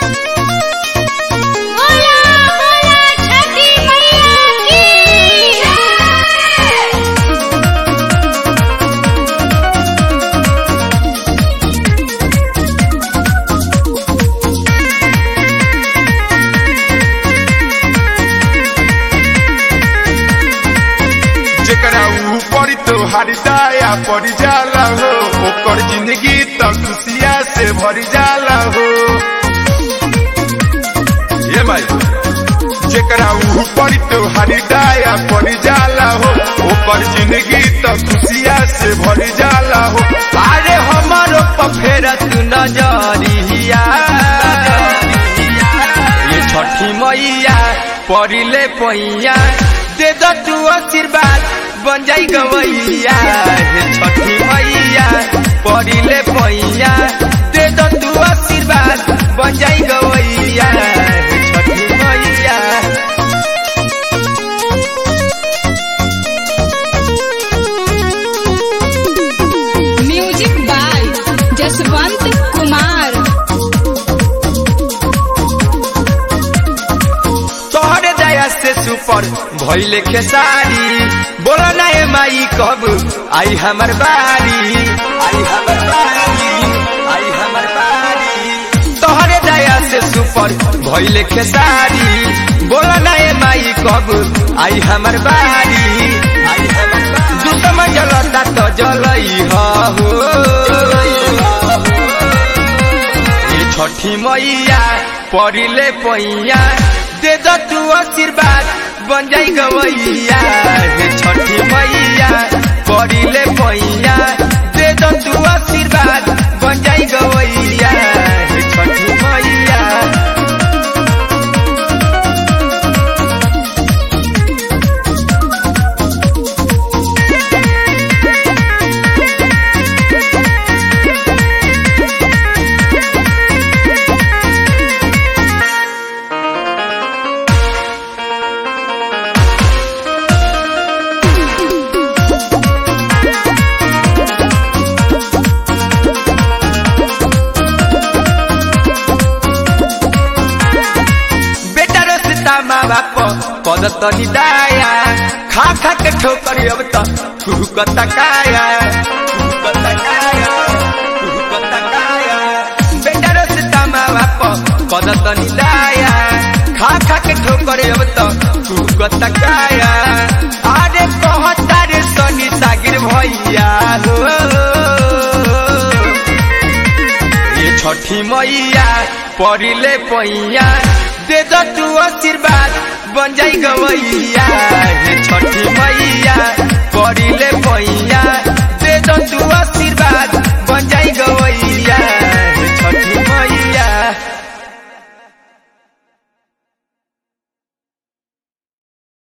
बोला बोला छठी मैया की जय जेकरा ऊपर तोहार दाया पड़ जाला हो ओकर जिंदगी तो खुशिया से भर जाला हो ये भाई जेकरा ऊपर तोहार दाया पड़ जाला हो ओकर जिंदगी तो खुशिया से भर जाला हो अरे हमारो पफेरा तू नजरिया ये छठी मैया परिले पैया दे दो तू आशीर्वाद बन जाई गवैया हे छठी मैया परिले पैया दे दो तू आशीर्वाद बन जाई गवैया हे छठी मैया म्यूजिक बाय जसवंत कुमार तोहरे दया से सुपर भइले खेसारी बोला ना ए माई कब आई हमर बारी आई हमर बारी आई हमर बारी तोहरे दया से सुपर भइले खेसारी बोला ना ए माई कब आई हमर बारी आई हमर बारी दुश्मन जलता तो जलई हो ये छठी मैया परिले पैया दे दो तू आशीर्वाद बन जाई गवैया हे छठी मैया परिले पैया दे दो तू आशीर्वाद बन जाई गवैया हे छठी मैया बेटा रस्ता माँ बाप पद तनी दाया खा खा के ठोकर अब त कुहू कता काया कुहू कता काया कुहू कता काया बेटा रस्ता माँ बाप पद तनी दाया खा खा के ठोकर अब त कुहू कता काया अरे कहता रे सनी सागिर भैया हो ये छठी मैया परिले पैया दे दो तू आशीर्वाद बन जाई गवैया हे छठी मैया परिले पैया